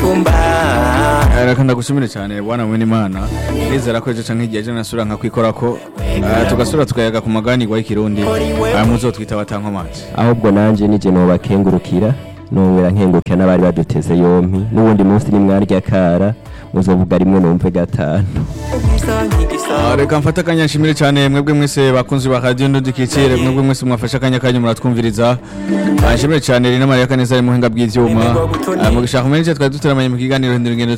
umutumba reka ndagushimire cyane bwana Mwenimana nizera ko ejo canke igihe ejo nasubira nkakwikorako eh, tugasubira tukayaga ku maganirwa y'ikirundi aya muzotwita batankomazi ahubwo nanjye nije nobakengurukira nongera nkengurukira n'abari baduteze yompi n'ubundi munsi nimwarya kara muzovuga rimwe numve gatanu Ah, reka mfate akanya nshimire cyane mwebwe mwese bakunzi ba radio ndudikikire mwebwe mwese mwafashe akanya kanyu muratwumviriza Ah, nshimire cyane Rina Maria Kaneza ari muhinga bw'ivyuma Ah, mu gishaka kumenye twari duteramanye mu kiganiro hindura ingendo